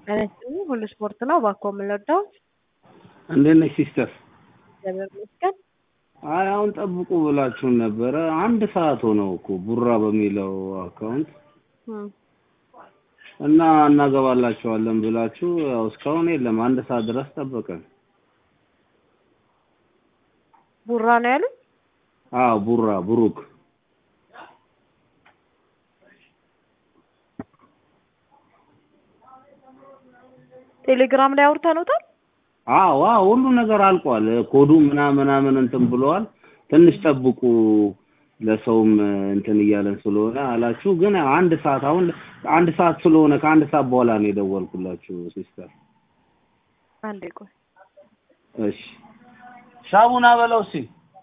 እኔ ሁሉ ስፖርት ነው እባክዎ የምንወደው እንዴት ነሽ ሲስተር? እግዚአብሔር ይመስገን። አይ አሁን ጠብቁ ብላችሁን ነበረ። አንድ ሰዓት ሆነው እኮ ቡራ በሚለው አካውንት እም፣ እና እናገባላችኋለን ብላችሁ ያው እስካሁን የለም። አንድ ሰዓት ድረስ ጠበቀን። ቡራ ነው ያሉት። አዎ ቡራ ብሩክ ቴሌግራም ላይ አውርተንዎታል። አዎ አዎ ሁሉ ነገር አልቋል። ኮዱ ምናምን ምናምን እንትን ብለዋል። ትንሽ ጠብቁ ለሰውም እንትን እያለን ስለሆነ አላችሁ። ግን አንድ ሰዓት አሁን አንድ ሰዓት ስለሆነ ከአንድ ሰዓት በኋላ ነው የደወልኩላችሁ ሲስተር። አንዴ ቆይ እሺ ሻቡና በለው እስኪ